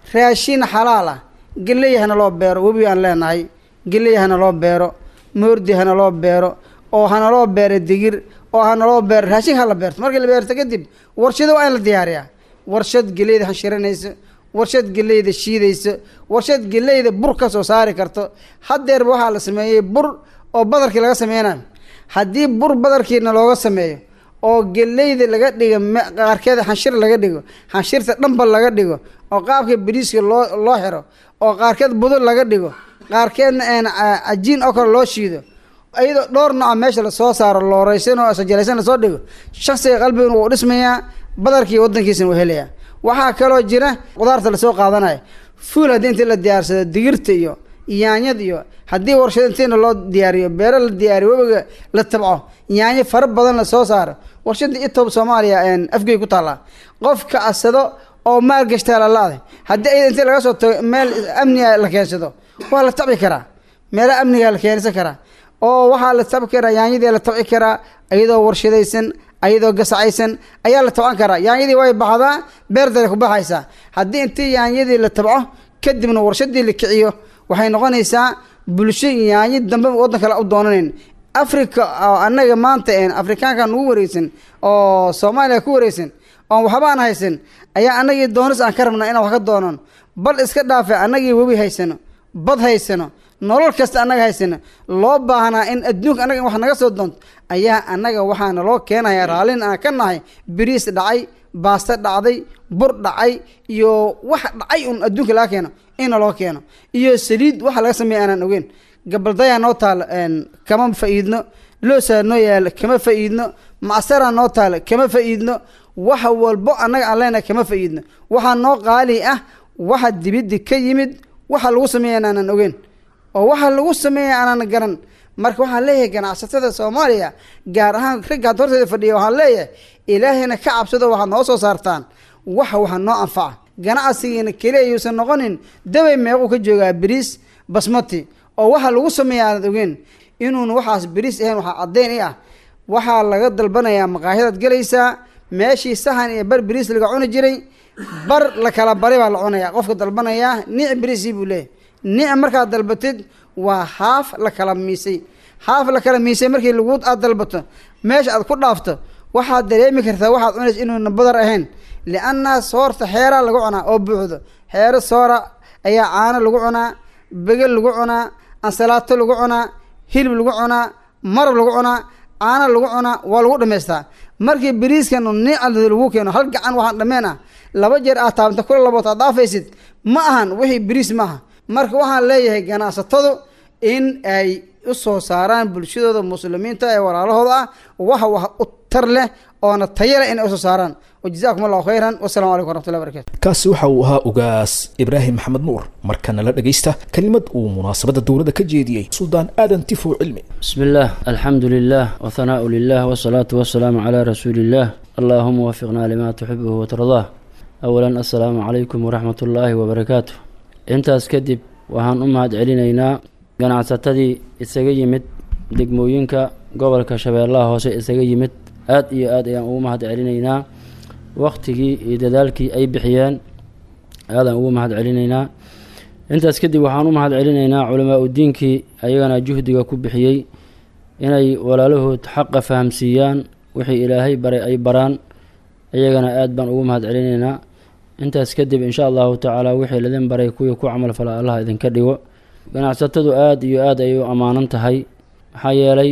raashin xalaal ah geley hana loo beero webi aan leenahay geley hana loo beero moordi hana loo beero oo hana loo beero digir oo hana loo beero raashin ha la beerto markii la beerto kadib warshado waa in la diyaariyaa warshad geleyda hashiranayso warshad geleyda shiidayso warshad geleyda bur ka soo saari karto haddeerba waxaa la sameeyey bur oo badarkii laga sameynayo haddii bur badarkiina looga sameeyo oo geleyda laga dhigo qaarkeeda xanshir laga dhigo xanshirta dhambal laga dhigo oo qaabka bariiska loo loo xiro oo qaarkeed budul laga dhigo qaarkeedna cajiin oo kale loo shiido iyadoo dhowr nooca meesha lasoo saaro looreysan oo sajalaysan lasoo dhigo shaksiga qalbigan wuu dhismayaa badarkii wadankiisana wuu helayaa waxaa kaloo jira qudaarta lasoo qaadanayo fuul haddii intii la diyaarsado digirta iyo yaanyad iyo haddii warshado intiina loo diyaariyo beero la diyaariyo webiga la tabco yaanyo fara badan la soo saaro warshada itob soomaaliya afgey ku taallaa qofka asado oo maal gashtaa lalaada haddii ayada intii laga soo tago meel amniga la keensado waa la tabci karaa meelaha amniga la keensan karaa oo waxaa la tabci karaa yaanyadii la tabci karaa iyadoo warshadaysan ayadoo gasacaysan ayaa la tabcan karaa yaanyadii way baxdaa beerdale ku baxaysaa haddii intii yaanyadii la tabco kadibna warshadii la kiciyo waxay noqonaysaa bulsho yaanyo dambe waddan kale u doonanayn africa oo annaga maanta afrikaanka nugu wareysan oo soomaaliya ku wareysan oon waxbaan haysan ayaa annagii doonis aan ka rabnaa inaan wax ka doonan bal iska dhaafe annagii webi haysano bad haysano nolol kasta annaga haysano loo baahnaa in adduunka annaga in wax naga soo doonto ayaa annaga waxaana loo keenaya raallin aan ka nahay biriis dhacay baasto dhacday bur dhacay iyo wax dhacay un adduunka laga keeno ina loo keeno iyo saliid waxa laga sameeya aanaan ogeyn gabaldayaa noo taalo kama fa'iidno loosaa noo yaalo kama fa'iidno macsaraa noo taalo kama fa'iidno waxa walbo annaga aan leenahay kama fa'iidno waxaa noo qaali ah waxa dibiddi ka yimid waxa lagu sameeya aanaan ogeyn oo waxa lagu sameeya aanaan garan marka waxaan leeyahay ganacsatada soomaaliya gaar ahaan ragga hadda horteeda fadhiya waxaan leeyahay ilaahayna ka cabsado waxaad noo soo saartaan waxa waxa noo anfaca ganacsigiina keliya yuusan noqonin dabay meequu ka joogaa beriis basmati oo waxa lagu sameeya aanad ogeen inuun waxaas beriis ahayn waxaa caddeyn i ah waxaa laga dalbanayaa maqaahyadaad gelaysaa meeshii sahan iyo bar beriis laga cuni jiray bar la kala bari baa la cunaya qofka dalbanayaa niic beriisii buu leeyahy niic markaad dalbatid waa haaf la kala miisay haaf la kala miisay markii lagu aad dalbato meesha aad ku dhaafto waxaad dareemi kartaa waxaad cunaysa inuuna badar ahayn lianna soorta xeeraa lagu cunaa oo buuxdo xeero soora ayaa caano lagu cunaa begel lagu cunaa ansalaato lagu cunaa hilib lagu cunaa marab lagu cunaa caano lagu cunaa waa lagu dhamaystaa markii beriiskan niica lagu keeno hal gacan waxaan dhameen ah laba jeer aad taabanta kula labood aad dhaafaysid ma ahan wixii beriis maaha marka waxaan leeyahay ganacsatadu in ay u soo saaraan bulshadooda muslimiinta ee walaalahooda ah waxa wax u tar leh oona tayo leh inay usoo saaraan wajazaakum allahu khayran wasalamu calaykum waraxmatullahi barakatu kaasi waxa uu ahaa ugaas ibraahim maxamed nuur markana la dhagaysta kelimad uu munaasabadda dowladda ka jeediyey suldaan aadan tifow cilmi بسم الله الحمد لله وثناء لله والصلاة والسلام على رسول الله اللهم وفقنا لما تحبه وترضاه أولا السلام عليكم ورحمة الله وبركاته intaas kadib waxaan u mahad celinaynaa ganacsatadii isaga yimid degmooyinka gobolka shabeellaha hoose isaga yimid aad iyo aad ayaan ugu mahad celinaynaa waktigii iyo dadaalkii ay bixiyeen aadaan ugu mahad celinaynaa intaas kadib waxaan u mahad celinaynaa culamaa udiinkii ayagana juhdiga ku bixiyey inay walaalahood xaqa fahamsiiyaan wixii ilaahay baray ay baraan iyagana aad baan ugu mahad celinaynaa intaas kadib insha allahu tacaala wixii ladin baray kuwii ku camal fala allah idinka dhigo ganacsatadu aada iyo aada ayay u ammaanan tahay maxaa yeelay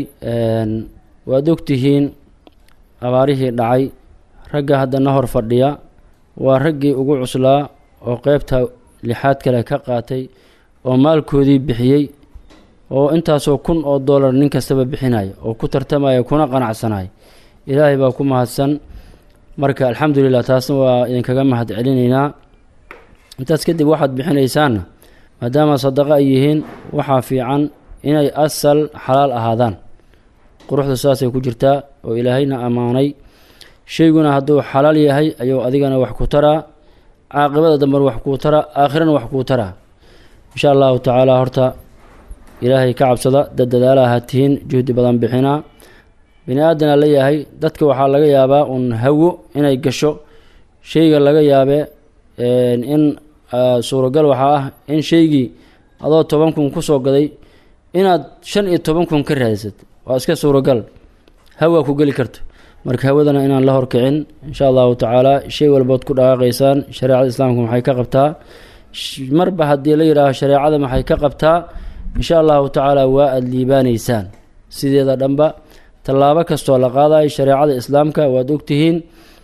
waad ogtihiin abaarihii dhacay ragga haddana hor fadhiya waa raggii ugu cuslaa oo qeybta lixaad kale ka qaatay oo maalkoodii bixiyey oo intaasoo kun oo dollar nin kastaba bixinaya oo ku tartamaya kuna qanacsanaya ilaahay baa ku mahadsan marka alxamdulilah taasna waa idinkaga mahad celinaynaa intaas kadib waxaad bixinaysaanna maadaama sadaqa ay yihiin waxaa fiican inay asal xalaal ahaadaan quruxda saasay ku jirtaa oo ilaahayna ammaanay shayguna hadduu xalaal yahay ayuu adigana wax ku taraa caaqibada dambena wax kuu taraa aakhirana wax kuu taraa insha allahu tacaala horta ilaahay ka cabsada dad dadaala ahaa tihiin juhdi badan bixinaa bini aadana la yahay dadka waxaa laga yaabaa uun hawo inay gasho shayga laga yaabee in suuragal waxaa ah in shaygii adoo toban kun kusoo gaday inaad shan iyo toban kun ka raadisad waa iska suuragal hawaa ku geli karto marka hawadana inaan la horkicin insha allahu tacaala shay walbood ku dhaqaaqaysaan shareecada islaamka maxay ka qabtaa marba haddii la yidhaaho shareecada maxay ka qabtaa insha allahu tacaala waa aada liibaanaysaan sideeda dhanba tallaabo kastoo la qaadayo shareecada islaamka waad ogtihiin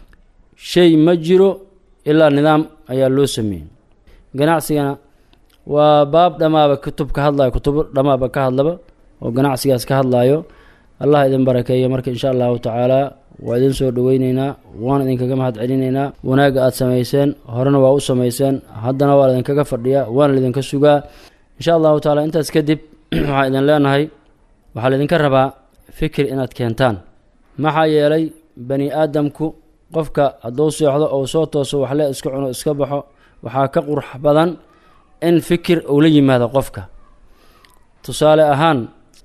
shay ma jiro ilaa nidaam ayaa loo sameeyey ganacsigana waa baab dhammaaba kutub ka hadlayo kutubo dhammaaba ka hadlaba oo ganacsigaas ka hadlayo allah idin barakeeyo marka insha allahu tacaala waa idin soo dhoweyneynaa waan idinkaga mahad celinaynaa wanaagga aada samayseen horena waa u samayseen haddana waa idinkaga fadhiyaa waana laidinka sugaa insha allahu tacaala intaas kadib waxaan idin leenahay waxaa laydinka rabaa fikir inaad keentaan maxaa yeelay bani aadamku qofka hadduu seexdo ou soo tooso waxle iska cuno iska baxo waxaa ka qurux badan in fikir uu la yimaado qofka tusaale ahaan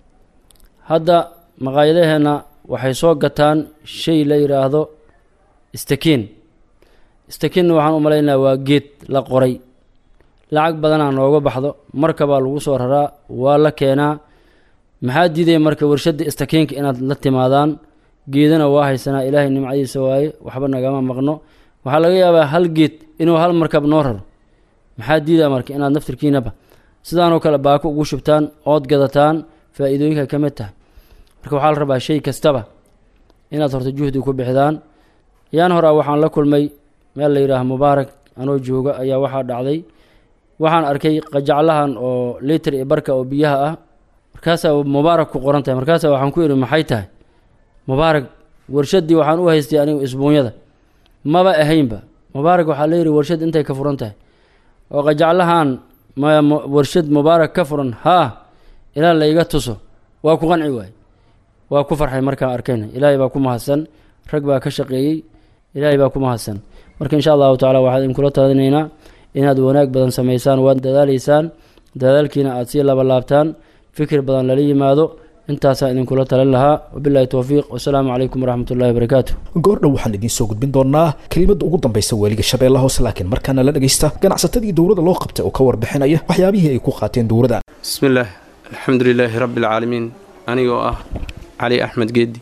hadda maqaayadaheenna waxay soo gataan shay la yidhaahdo istakiin istakiinna waxaan u malaynaya waa geed la qoray lacag badanaa nooga baxdo markabaa lagu soo raraa waa la keenaa maxaa diidaya marka warshadda istakiinka inaad la timaadaan geedana waa haysanaa ilaahay nimcadiisa waaye waxba nagama maqno waxaa laga yaabaa hal geed inuu hal markab noo raro maxaa diidaya marka inaad naftirkiinaba sidaanoo kale baako ugu shubtaan ood gadataan faa-iidooyinka ka mid tahay marka waxaa la rabaa shay kastaba inaad horta juhdi ku bixdaan yaan horaa waxaan la kulmay meel la yidhaaha mubaarak anoo jooga ayaa waxaa dhacday waxaan arkay qajaclahan oo liiter iyo barka oo biyaha ah markaasaa mubaarak ku qoran tahay markaasaa waxaan ku idhi maxay tahay mubaarak warshaddii waxaan u haystay anigu isbuunyada maba ahaynba mubaarak waxaa la yidhi warshad intay ka furan tahay oo qajaclahan ma warshad mubaarak ka furan haa ilaa layga tuso waa ku qanci waay waa ku farxay markaan arkayna ilaahay baa ku mahadsan rag baa ka shaqeeyey ilaahay baa ku mahadsan marka insha allahu tacala waxaan idinkula talinaynaa inaad wanaag badan samaysaan waad dadaalaysaan dadaalkiina aada sii labalaabtaan fikir badan lala yimaado intaasaan idinkula talin lahaa wabilahi towfiiq wasalaamu calaykum waraxmat ullahi wabarakaatu goordhow waxaan idiin soo gudbin doonaa kelimadda ugu dambaysa weeliga shabeellaha hoose laakiin markaana la dhegaysta ganacsatadii dowladda loo qabtay oo ka warbixinaya waxyaabihii ay ku qaateen dowladda bismillaah alxamdu lilaahi rabbi alcaalamiin anigoo ah cali axmed geedi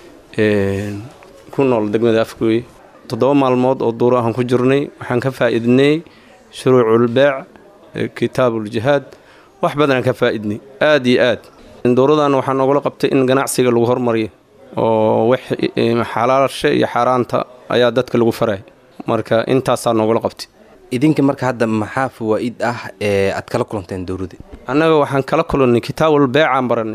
ku nool degmada afgooye toddoba maalmood oo duuro ahaan ku jirnay waxaan ka faa'iidnay shuruuculbeec kitaabuuljihaad wax badanaan ka faa'iidnay aada iyo aad dowradan waxaa noogula qabtay in ganacsiga lagu hormariyo oo xalaasha iyo xaaraanta ayaa dadka lagu faray marka intaasaa noogula qabtay idinka marka hadda maxaa fawaa'id ah ee aad kala kulanteen dowladda annaga waxaan kala kulannay kitaabul beecaan barannay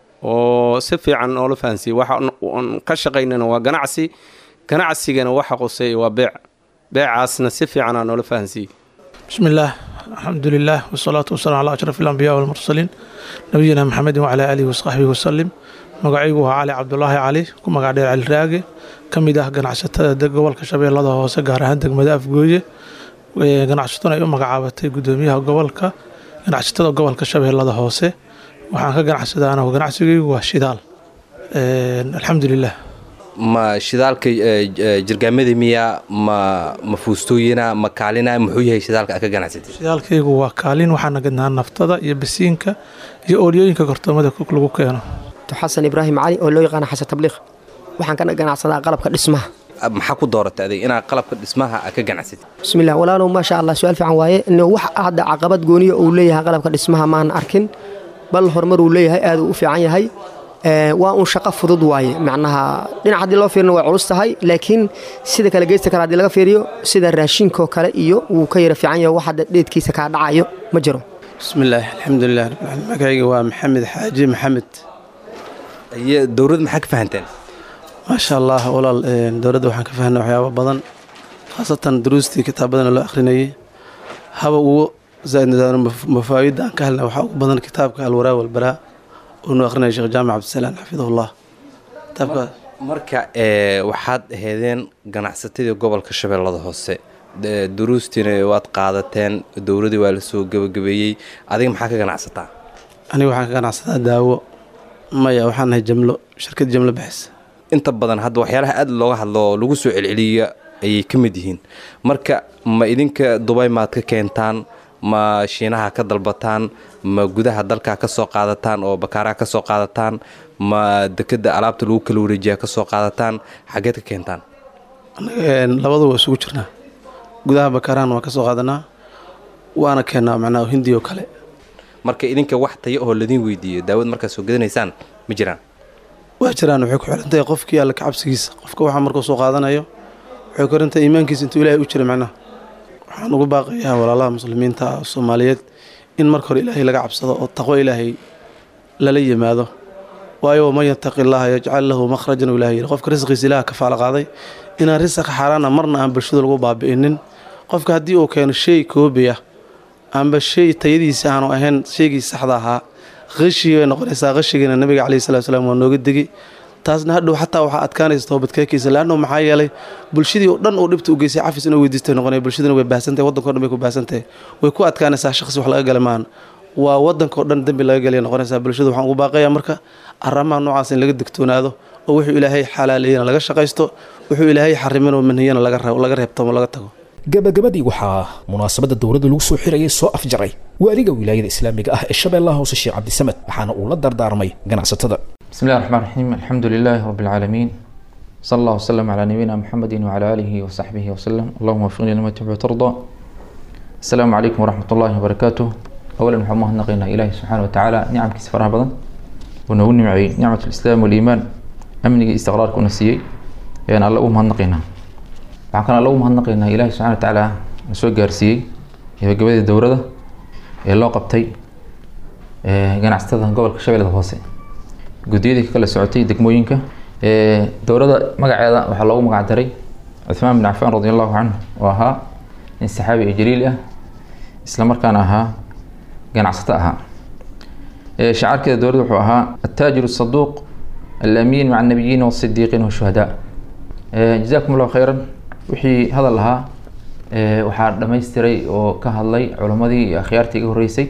oo si fiican noola fahansiyey waxaan ka shaqaynana waa ganacsi ganacsigana waxa quseeya waa beec beecaasna si fiicanaa noola fahansiiyey bismi illaah alxamdu lilah wasalaatu wasalam calaa ashraf alambiya walmursaliin nabiyina maxamedin wacalaa aalihi wasaxbihi wasalim magacaygu waa cali cabdulaahi cali ku magac dheer cali raage ka mid ah ganacsatada gobolka shabeellada hoose gaar ahaan degmada afgooye ganacsatuna ay u magacaabatay gudoomiyaha gobolka ganacsatada gobolka shabeellada hoose waxaan ka ganacsadaana ganacsigaygu waa shidaal alxamdu lilah ma shidaalka jirgaamada miya ma ma fuustooyina ma kaalina muxuu yahay shidaalka aad ka ganacsatay shidaalkaygu waa kaalin waxaana gadnaa naftada iyo basiinka iyo oolyooyinka kortoomada lagu keeno xasan ibraahim cali oo loo yaqaana xasan tabliiq waxaan ka ganacsadaa qalabka dhismaha maxaa ku dooratay adig inaad qalabka dhismaha aad ka ganacsatid bismillah walaalow maasha allah su-aal fiican waaye wax hadda caqabad gooniya uu leeyahay qalabka dhismaha maan arkin bal horumar uu leeyahay aad uu u fiican yahay waa un shaqo fudud waaye macnaha dhinac haddii loo fiirina way culus tahay laakiin sida kale geysta kale haddii laga fiiriyo sida raashinkoo kale iyo wuu ka yara fiican yahay wax hadda dheedkiisa kaa dhacayo ma jiro bismillaah alxamdulilah rabbilcaalamiin magacayga waa maxamed xaaji maxamed iyo dowladda maxaa ka fahanteen maasha allah walaal dowladda waxaan ka fahnay waxyaaba badan khaasatan duruustii kitaabadana loo akhrinayay haba ugu zaadnadaano mafaawidda aan ka helnay waxaa ugu badan kitaabka alwaraa walbaraa unu akhrinaya sheekh jaamac cabdisalaan xafidahullah kitaabka marka waxaad aheedeen ganacsatadii gobolka shabeellada hoose duruustiina waad qaadateen dowladdii waa la soo gebagabeeyey adiga maxaa ka ganacsataa aniga waxaan ka ganacsataa daawo maya waxaan nahay jamlo shirkad jamlo bixisa inta badan hadda waxyaalaha aad looga hadlo oo lagu soo celceliya ayay ka mid yihiin marka ma idinka dubay maad ka keentaan ma shiinaha ka dalbataan ma gudaha dalka ka soo qaadataan oo bakaaraha ka soo qaadataan ma dekeda alaabta lagu kala wareejiyaa ka soo qaadataan xageed ka keentaan labadu waa isugu jirnaa gudaha bakaarahan waa ka soo qaadanaa waana keennaa macnaha hindi oo kale marka idinka wax tayo oo ladin weydiiyo daawad markaad soo gadanaysaan ma jiraan waa jiraan waxay ku xirantahay qofkii alle kacabsigiisa qofka waxa markuu soo qaadanayo waxay ku xirantahay iimaankiisa intuu ilaahay u jira macnaha waxaan ugu baaqayaa walaalaha muslimiinta soomaaliyeed in marka hore ilaahay laga cabsado oo taqwo ilaahay lala yimaado waayo waman yataqi illaaha yajcal lahu makhrajan uu ilahay yidhi qofka risqiisa ilaah ka faala qaaday inaan risqa xaaraana marna aan bulshada lagu baabi'inin qofka haddii uu keeno shay koobiya amba shay tayadiisa aanu ahayn shaygii saxda ahaa qashigii bay noqonaysaa qashigiina nabiga caleyhi salatu salaam waa nooga degi taasna hadhow xataa waxaa adkaanaysa toobadkeekiisa laanno maxaa yeelay bulshadii oo dhan uu dhibta u geysay cafis inuu weydiistay noqonaya bulshadina way baahsantahay waddanka o dhan bay ku baahsantahay way ku adkaanaysaa shaqsi wax laga gala maahan waa waddanka oo dhan dembi laga gelaya noqonaysaa bulshada waxaan ugu baaqayaa marka arrimaha noocaas in laga digtoonaado oo wuxuu ilaahay xalaaleeyana laga shaqaysto wuxuu ilaahay xariminoo manhiyana laga reebtamo laga tago gabagabadii waxaa munaasabadda dowladda lagu soo xirayay soo afjaray waaliga wilaayada islaamiga ah ee shabeellaha hoose sheekh cabdisamed waxaana uu la dardaarmay ganacsatada بسم الله الرحمن الرحيم الحمد لله رب العالمين صلى الله وسلم على نبينا محمد وعلى آله وصحبه وسلم اللهم وفقني لما تحب وترضى السلام عليكم ورحمة الله وبركاته أولا وحمد الله نقينا إلهي سبحانه وتعالى نعم كيس فرها بدن ونقول معي نعمة الإسلام والإيمان أمني استقرار كونسيي يعني الله أمها نقينا وعن الله أمها نقينا إلهي سبحانه وتعالى نسوى جارسيي إذا قبل الدورة ده اللي قبتي جنا استخدم قبل كشبيل الهوسي guddiyadii ka kala socotay degmooyinka dowladda magaceeda waxaa loogu magac daray cuthmaan bin cafaan radi allahu canhu oo ahaa nin saxaabi ee jaliil ah isla markaana ahaa ganacsato ahaa shacaarkeeda dowladda wuxuu ahaa attaajiru saduuq alamiin maca annabiyiina waasidiiqiina washuhadaa jazakum allahu khayran wixii hadal ahaa waxaa dhammaystiray oo ka hadlay culammadii iyo akhyaartii iga horreysay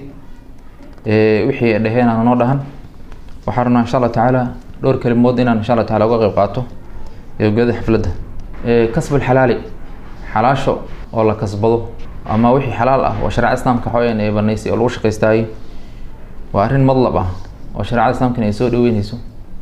wixii ay dhaheen aan noo dhahan waxaa rabnaa insha allah tacaala dhowr kelimood inaan insha allah taala uga qayb qaato gabagabada xafladda kasbul xalaali xalaasho oo la kasbado ama wixii xalaal ah oo shareecada islaamka xooyan ee banaysay oo lagu shaqaystaayey waa arrin madlab ah oo shareecada islaamkana ay soo dhaweynayso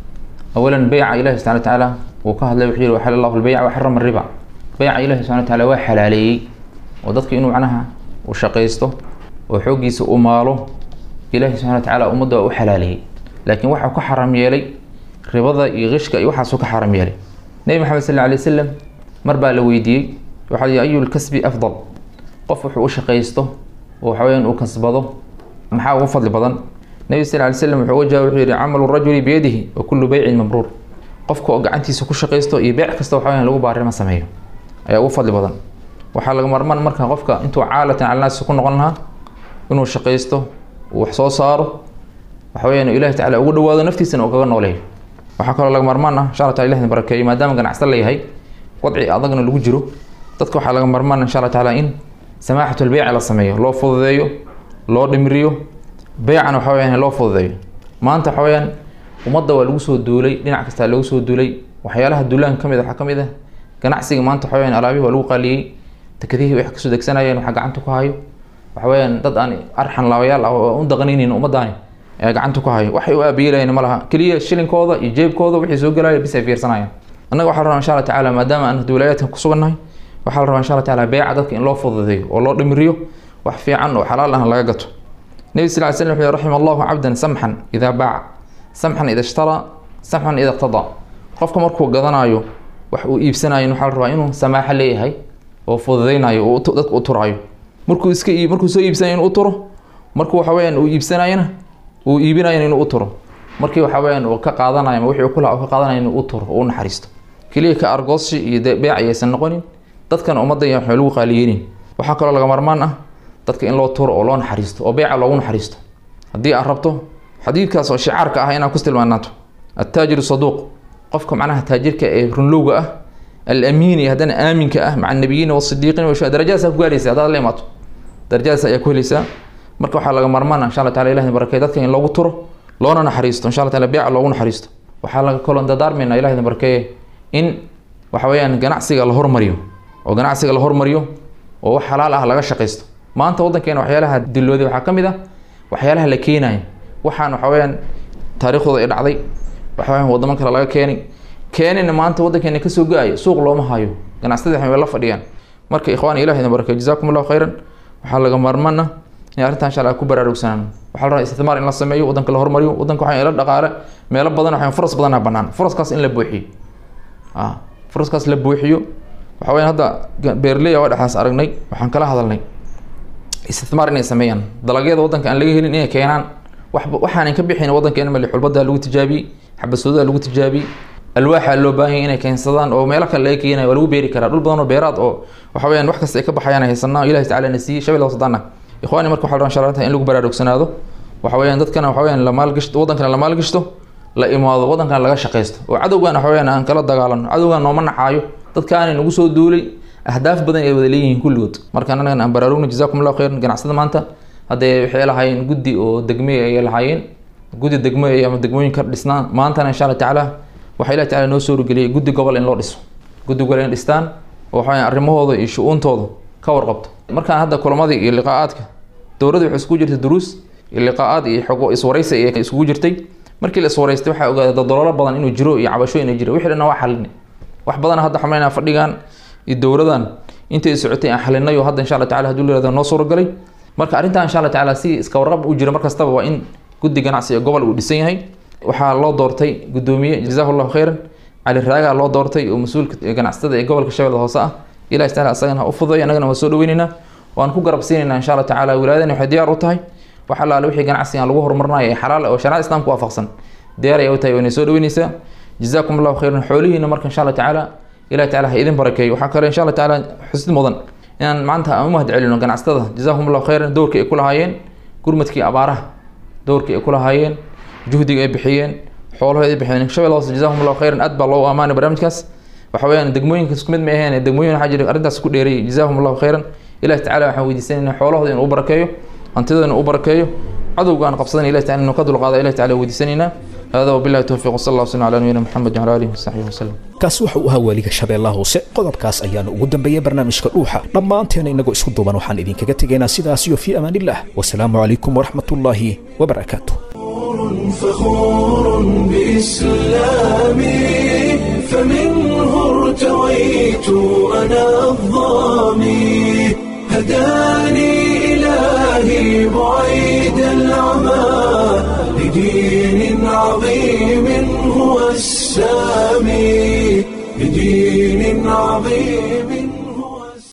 awalan beyca ilahi subxana watacaala uu ka hadlay wuxuu yihi waxala allahu lbeyca waxarama riba beyca ilahi subxana watacaala waa xalaaleeyey oo dadka inuu macnaha uu shaqaysto oo xooggiisa u maalo ilahi subxana watacaala ummadda waa u xalaaleeyey laakiin waxaa ku xaram yeelay ribada iyo qishka iyo waxaasuu ka xaram yeelay nebi maxamed sal lla alay wasalam mar baa la weydiiyey waxaa lihi ayu lkasbi afdal qof wuxuu u shaqaysto oo waxa weyaan uu kasbado maxaa ugu fadli badan nebi sal ly slam wuxuu uga jawaab wuxuu yihi camalu rajuli biyadihi wa kullu beycin mabruur qofka oo gacantiisa ku shaqaysto iyo beec kasta waxa weyaan lagu baarima sameeyo ayaa ugu fadli badan waxaa laga marmaan marka qofka intuu caalatan cala naasi ku noqon lahaa inuu shaqaysto uu wax soo saaro waxa weyaan ilahi tacala ugu dhawaado naftiisana uu kaga nooleeyo waxaa kaloo laga marmaan ah insha alla tala ilahna barakeeyo maadaama ganacsan la yahay wadci adagna lagu jiro dadka waxaa laga marmaan insha alla taala in samaaxatul beyca la sameeyo loo fududeeyo loo dhimriyo beycana waxa weyaan loo fududeeyo maanta waxa weyaan ummadda waa lagu soo duulay dhinac kastaa lagu soo duulay waxyaalaha duulaan ka mid waxaa ka mid ah ganacsiga maanta waxa weyaan alaabihi waa lagu qaliyey tekadihii wax kasoo degsanayeen waxaa gacanta ku hayo waxa weyaan dad aan arxan laabayaal ah oo u daqanaynin ummadaani ee gacanta ku hayo waxay u aabiyeelayan ma laha keliya shilinkooda iyo jeebkooda wixii soo gelaya bis ay fiirsanayaan annaga waxaa la rabaa insha alla tacaala maadaama aan wilayaadkan ku sugannahay waxaa la rabaa insha alla tacaala beeca dadka in loo fududeeyo oo loo dhimriyo wax fiican oo xalaal ahna laga gato nebi sal ly slam wuxuu raxima allahu cabdan samxan idaa baaca samxan ida ishtaraa samxan ida iqtadaa qofka markuu gadanayo wax uu iibsanayo waxaa la rabaa inuu samaaxo leeyahay oo fududeynayo oo dadka u turaayo markuu iska markuu soo iibsanayo inuu u turo markuu waxa weyaan uu iibsanayona uu iibinayo inuu u turo markii waxa weyaan uu ka qaadanayo ama wixii kula ka qaadanayo inuu u turo oo u naxariisto keliya ka argoosi iyo beec ayaysan noqonin dadkan ummadda iyo waxay lagu qaaliyeynin waxaa kaloo laga marmaan ah dadka in loo turo oo loo naxariisto oo beeca loogu naxariisto haddii aad rabto xadiidkaas oo shicaarka ah inaad ku tilmaanaato attaajiru saduuq qofka macnaha taajirka ee runlowga ah alamiin iyo haddana aaminka ah maca annabiyiina wasidiiqiin wa darajadaas ku gaaraysa haddaad la imaato darajadaas ayaa ku helaysaa marka waxaa laga marmaana insha alla tala ilahi barakey dadka in loogu turo loona naxariisto insha alla taala beeca loogu naxariisto waxaa laga kaloo dadaarmayna ilahi barakeeye in waxa weeyaan ganacsiga la hormariyo oo ganacsiga la hormariyo oo wax xalaal ah laga shaqaysto maanta waddankeena waxyaalaha dilooday waxaa ka mid ah waxyaalaha la keenayo waxaan waxa weyaan taariikhdooda ay dhacday waxa weyaan wadamo kale laga keenay keenina maanta waddankeena kasoo go-ayo suuq looma hayo ganacsatada waxay la fadhiyaan marka ikhwaan ilahi idin barakay jazaakum allahu khayran waxaa laga maarmaana in arrintan insha allah ku baraarugsanaan waxaa la rabaa isticmaar in la sameeyo waddanka la hormariyo waddanka waxaa ila dhaqaale meelo badan waxaa furas badanaa bannaan furaskaas in la buuxiyo ah furaskaas la buuxiyo waxa weyaan hadda beerley waa dhexaas aragnay waxaan kala hadalnay isticmaar inay sameeyaan dalagyada waddanka aan laga helin inay keenaan wax waxaanan ka bixin waddankeena mali xulbadaa lagu tijaabiyey xabasoodaa lagu tijaabiyey alwaaxa loo baahan yahay inay keensadaan oo meelo kale laga keenayo waa lagu beeri karaa dhul badan oo beeraad oo waxa weyaan wax kasta ay ka baxayaan haysanaa ilahi tacala na siiyey shabel hoosadaana ikhwaani marka waxaa la rabaa insha in lagu baraarugsanaado waxa weyaan dadkana waxa weyaan la maalgashto waddankana la maalgashto la imaado waddankana laga shaqaysto oo cadowgan waxa weyaan aan kala dagaalano cadowgan nooma nacaayo dadkaani nagu soo duulay ahdaaf badan ay wada leeyihiin kulligood marka anagan aan baraarugna jazakum allahu khayran ganacsada maanta haddee waxay lahaayeen guddi oo degme ayay lahaayeen guddi degmo ama degmooyin ka dhisnaan maantana insha allah tacaala waxaa ilahi tacala noo soo rogeliyay guddi gobol in loo dhiso guddi gobol in dhistaan oo waxa weyaan arrimahooda iyo shu-uuntooda ka warqabto markaan hadda kulamadii iyo liqaa'aadka dowladda waxay isugu jirtay duruus iyo liqaa'aad iyo xogo iswaraysi ay isugu jirtay markii la iswaraystay waxaa ogaaday dadaloolo badan inuu jiro iyo cabasho inay jiro wixii dhanna waa xalinay wax badan hadda xamaynaa fadhigan iyo dowladan intay socotay aan xalinay oo hadda insha allah tacala haduu leerada noo suuragalay marka arrintan insha allah tacala si iska warqab u jira mar kastaba waa in guddi ganacsi ee gobol uu dhisan yahay waxaa loo doortay guddoomiye jazahu llahu khayran cali raagaa loo doortay oo mas-uulka ganacsatada ee gobolka shabeelle hoose ah ilahi tacala asagana ha u fududay annagana waa soo dhaweyneynaa waan ku garab siinaynaa insha allah tacala wilaayadani waxay diyaar u tahay wax allaale wixii ganacsiga aan lagu horumarinayo ee xalaal oo shariicada islaamka waafaqsan diyaar ayay u tahay waynay soo dhaweyneysaa jazaakum allahu khayran xoolihiina marka insha allah tacaala ilahi tacala ha idin barakeeyo waxaa kale insha allah tacaala xusid mudan inaan maanta aan u mahad celino ganacsatada jazakum allahu khayran dowrkii ay ku lahaayeen gurmadkii abaaraha dowrkii ay ku lahaayeen juhdiga ay bixiyeen xoolahood ay bixiyeen shabelle hoose jazakum allahu khayran aad baa loogu amaanay barnaamijkaas waxa weyaan degmooyinka isku mid ma aheen degmooyin waxaa jira arrintaas ku dheereeyay jazakum allahu khayran ilahi tacala waxaan weydiisanaynaa xoolahooda inuu u barakeeyo hantidooda inuu u barakeeyo cadowga aan qabsadan ilahi tacala inuu ka dulqaada ilahi tacala weydiisanaynaa hada wabillahi towfiiq wasala allah waslam ala nabiyina maxamed wala alihi wasaxbihi wasalam kaasi waxa uu ahaa waaliga shabeellaha hoose qodobkaas ayaana ugu dambeeyay barnaamijka dhuuxa dhammaanteena inagoo isku duuban waxaan idinkaga tegaynaa sidaas iyo fii amaanillah wasalaamu calaykum waraxmatullaahi wabarakaatu فخور بإسلامي فمنه ارتويت أنا الظامي هداني إلهي بعيد العمى لدين عظيم هو السلام